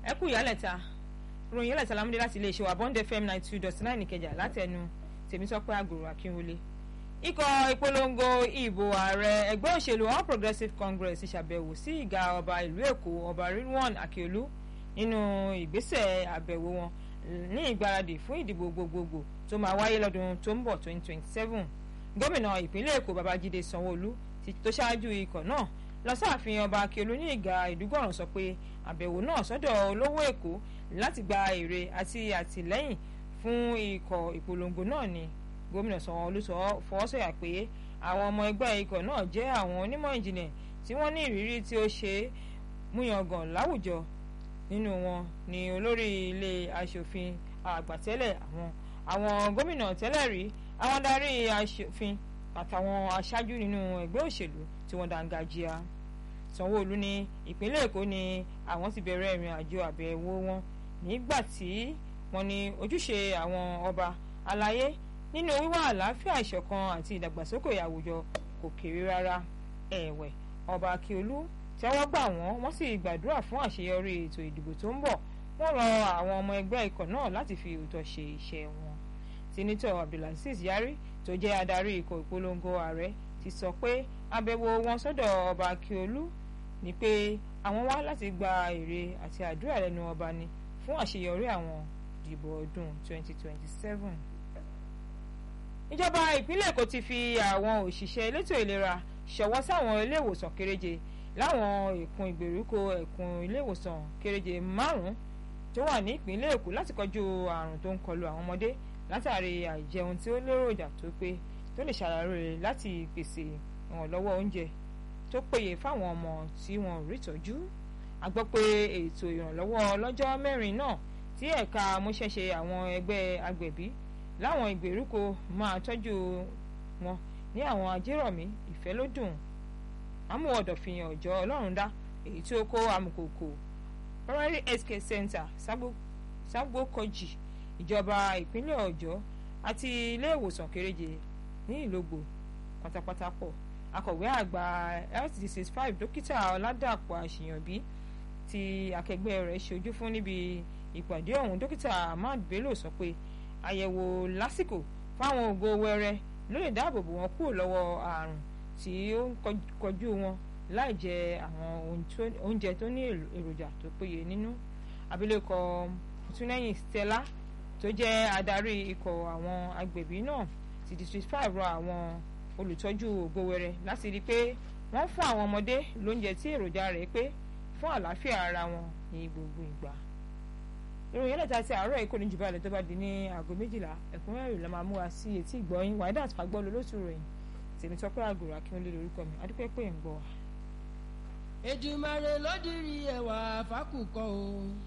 ẹ kú ìyálẹ̀ta ròyìn ìyálẹ̀ta lámúdé láti iléeṣẹ́ wa bond fm ninety two dot nine ìkẹjà láti ẹnu tèmítọ́pẹ́ àgòrò akínwọlé ikọ̀ ìpolongo ìbò ààrẹ ẹgbẹ́ òṣèlú all progressives congress ṣàbẹ̀wò sí ìgá ọba ìlú èkó ọba rilwan akiolu nínú ìgbésẹ̀ àbẹ̀wò wọn ní ìgbáradì fún ìdìbò gbogbogbò tó máa wáyé lọ́dún tó ń bọ̀ twenty twenty seven gómìnà ìpínlẹ̀ èkó babájídé sanwó-olú tó ṣáájú ikọ̀ náà lọ sáàfin ọba akiolu ní ìgá ìdúgọ̀ràn sọ pé àbẹ̀wò náà sọ́dọ̀ olówó èkó láti gba èrè àti àtìlẹ́yìn fún ikọ̀ ìpolongo náà ni gómìnà sanwó-olú sọ fọwọ́sọ̀yà pé àwọn ọmọ ẹgbẹ́ ikọ̀ náà jẹ́ àwọn onímọ̀ ìjìnlẹ̀ tí wọ́n ní ìrírí tí ó ṣe é múyangàn láwùjọ nínú wọn ni olórí ilé aṣòfin àgbà tẹ́lẹ̀ àwọn àwọn gómìnà tẹ́lẹ̀ rí àwọn adarí aṣòfin àtàwọn aṣáájú nínú ẹgbẹ́ òṣèlú tí wọ́n dángájíá sanwó-olú ní ìpínlẹ̀ èkó ni àwọn ti bẹ̀rẹ̀ ìrìn àjò àbẹ̀wò wọn nígbà tí wọ́n ní ojúṣe àwọn ọba aláyé nínú wíwá àlàáfíà ìṣọ̀kan àti ìdàgbàsókè àwùjọ kò kéré rárá ẹ̀wẹ̀ ọba akíolú tẹ́wọ́ gbà wọ́n wọ́n sì gbàdúrà fún àṣeyọrí ètò ìdìbò tó ń bọ̀ wọ́n rọ àwọn ọmọ ẹgbẹ́ ikọ̀ náà láti fi òótọ́ ṣe iṣẹ́ wọn sínítọ̀ abdulaziz yari tó jẹ́ adarí ikọ̀ ìpolongo ààrẹ ti sọ pé àbẹ̀wò wọn sọ́dọ̀ ọba akíolú ni pé àwọn wá láti gba èrè àti àdúrà lẹ́nu ọba ni fún àṣeyọrí àwọn ìdìbò ọdún 2027 ìjọba ìpínlẹ̀ èkó ti fi àwọn òṣìṣẹ́ elétò ìlera ṣọwọ́ sáwọn iléèwòsàn kéréje láwọn ẹkùn ìgbèríko ẹkùn iléèwòsàn kéréje márùn-ún tó wà ní ìpínlẹ̀ èkó láti kọjú àrùn tó ń kọlu àwọn ọmọdé látàrí àìjẹun tí ó léròjà tó pé tó lè ṣàlàyé láti pèsè ìrànlọ́wọ́ oúnjẹ tó péye fáwọn ọmọ tí wọn ò rí tọ́jú a gbọ́ pé ètò ìrànlọ́wọ́ ọlọ́jọ́ mẹ́rin náà tí ẹ̀ka amúṣẹ́ṣe àwọn ẹgbẹ́ agbẹ̀bí láwọn ìgbèríko máa tọ́jú wọn ní àwọn ajérọ̀mí ìfẹ́lódùn amúwọ̀dọ̀fìyàn ọ̀jọ́ ọlọ́run dá èyí tí ó kó amùkòkò primary health care center ságbókọjì ìjọba ìpínlẹ̀ ọ̀jọ́ àti ilé ìwòsàn kéréje ní ìlógbò pátápátá pọ̀ akọ̀wé àgbà health disease five dókítà ọ̀làdàpọ̀ àṣìyànbí tí akẹgbẹ́ rẹ̀ ṣojú fún níbi ìpàdé ọ̀hún dókítà ahmad bello sọ pé àyẹ̀wò lásìkò fáwọn ògo wẹrẹ ló lè dáàbò bò wọn kúrò lọ́wọ́ àrùn tí ó ń kọjú wọn láì jẹ àwọn oúnjẹ tó ní èròjà tó péye nínú abilékọ túnẹ́yìn stella tó jẹ́ adarí ikọ̀ àwọn agbẹ̀bí náà ti district five rọ àwọn olùtọ́jú ògo wẹrẹ láti rí i pé wọ́n fún àwọn ọmọdé lóúnjẹ tí èròjà rẹ̀ pé fún àlàáfíà ara wọn ní gbogbo ìgbà ìròyìn ẹlẹ́ta ti àárọ̀ èkó ní jù báyìí tó bá di ní aago méjìlá ẹ̀kúnrẹ́rẹ́ la máa mú wa sí etí ìgbọ́yìn wàídà fagbọ́ lólótú ròyìn tèmi tọ́pẹ́ àgùrò akínwólé lórúkọ mi adúpẹ́ pé ń gbọ́ wa. Èdùmàrè ló dirí ẹwà fákùkọ o.